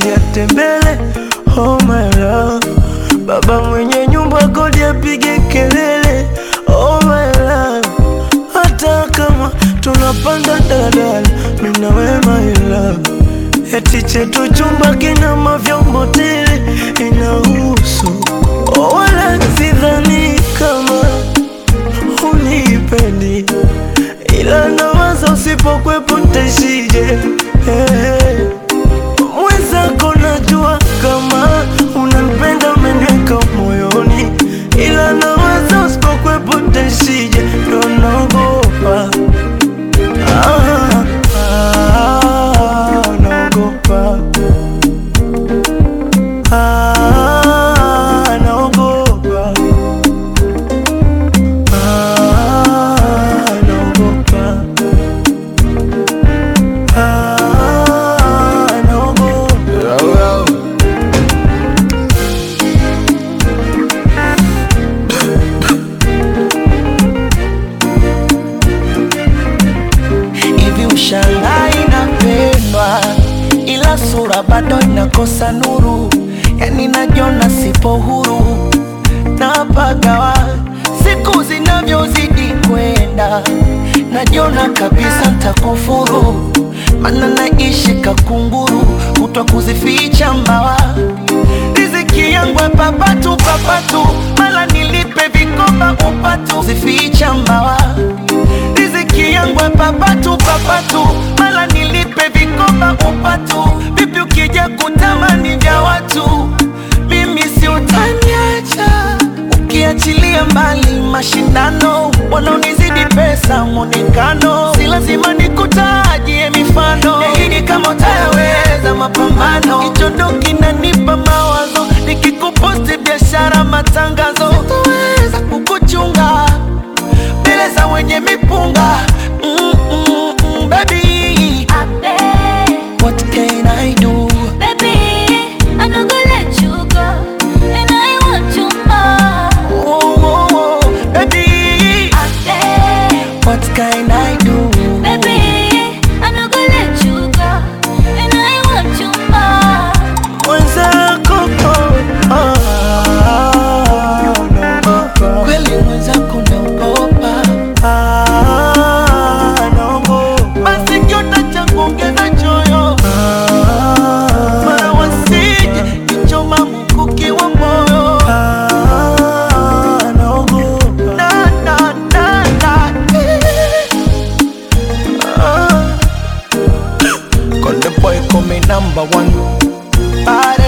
mapenzi ya tembele. Oh my love, baba mwenye nyumba kodi apige kelele. Oh my love, hata kama tunapanda daladala, mimi na wewe my love, eti chetu chumba kina mavyombo tele, inahusu oh, wala sidhani kama unipendi ila nawaza usipokwepo ntaishije? Hey. Mwenzako najua kama unanipenda, umeniweka moyoni, ila nawaza usipokwepo ntaishije? Ndo naogopa ah, ah, naogopa ah, naogopa Ah, naogopa. Ah, naogopa. hivi ushangai inapendwa ila sura bado inakosa nuru yani najiona sipo huru napagawa siku zinavyozidi kwenda najiona kabisa ntakufuru mana naishi kakunguru kutwa kuzificha mbawa riziki yangu ya papatu papatu mala nilipe vikoba upatu zificha mbawa riziki yangu ya papatu papatu mala nilipe vikoba upatu vipi ukija kutamani vya watu mimi si utaniacha ukiachilia mbali mashindano wanaonizidi pesa mwonekano si lazima nikutajie mifano yaini kama utayaweza mapambano kichondo kinanipa mawazo nikikuposti biashara matangazo sitoweza kukuchunga mbele za wenye mipunga mm, mm, mm, baby what can I do oh, oh, oh, baby what can I do Mwenzako, oh, ah, naogopa. kweli mwenzako naogopa Ah, naogopa. basi kiota cha kuongeza choyo mara wasije kichoma mkuki wa moyo Ah, naogopa. na, na, na, na, eh. Ah. Konde boy call me number one Bad